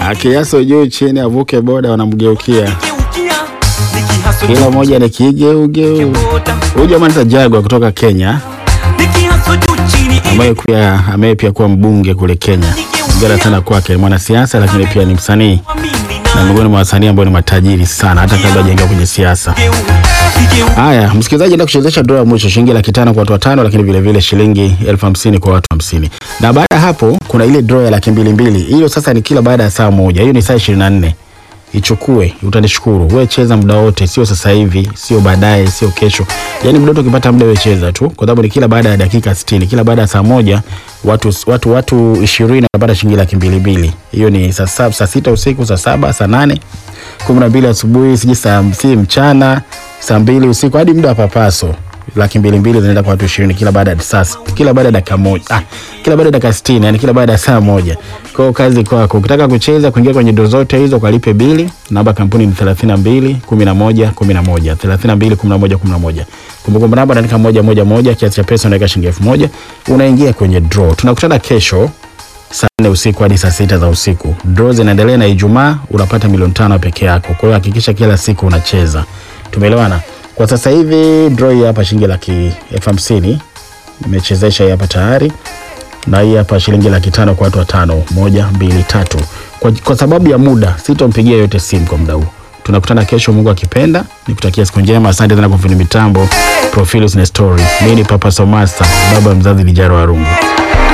akiaso juu chini, avuke boda, wanamgeukia Geukia, nikihaso kila juu mmoja ni kigeugeu. boda, Huyu jamaa anaitwa Jagwa kutoka Kenya, nikihaso juu chini ambaye pia ambaye pia kuwa mbunge kule Kenya. Hongera sana kwake, ni mwanasiasa lakini pia ni msanii na miongoni mwa wasanii ambao ni matajiri sana hata kabla hajaingia kwenye siasa. Haya, msikilizaji, enda kuchezesha draw ya mwisho shilingi laki tano kwa watu watano, lakini vile vile shilingi elfu hamsini kwa watu hamsini. Na baada ya hapo kuna ile draw ya laki mbili mbili. Hiyo sasa ni kila baada ya saa moja. Hiyo ni saa ishirini na nne. Ichukue, utanishukuru. Wewe cheza muda wote, sio sasa hivi, sio baadaye, sio kesho. Yaani muda wote ukipata muda wewe cheza tu, kwa sababu ni kila baada ya dakika 60, kila baada ya saa moja watu watu watu 20 wanapata shilingi laki mbili mbili. Hiyo ni saa saba, saa sita usiku, saa saba, saa nane kumi na mbili asubuhi, sijui saa si mchana, saa mbili usiku hadi muda wa papaso. Laki mbili mbili zinaenda kwa watu ishirini kila baada ya saa kila baada ya dakika moja ah, kila baada ya dakika sitini yani kila baada ya saa moja. Kwa hiyo kazi kwako, ukitaka kucheza kuingia kwenye doo zote hizo kalipe bili. Namba kampuni ni thelathini na mbili kumi na moja kumi na moja thelathini na mbili kumi na moja kumi na moja Kumbukumbu namba unaandika moja moja moja, kiasi cha pesa unaweka shilingi elfu moja unaingia kwenye draw. Tunakutana kesho saa nne usiku hadi saa sita za usiku. Draw zinaendelea na Ijumaa unapata milioni tano peke yako. Kwa hiyo hakikisha kila siku unacheza. Tumeelewana? Kwa sasa hivi draw hii hapa shilingi laki elfu hamsini nimechezesha hii hapa tayari, na hii hapa shilingi laki tano kwa watu watano, moja mbili tatu. Kwa, kwa sababu ya muda sitompigia yote simu kwa muda huu. Tunakutana kesho, Mungu akipenda. Nikutakia siku njema. Asante sana kwa fundi mitambo Profilus na Story. Mimi ni Papa Somasa, baba mzazi Lijaro Warungu.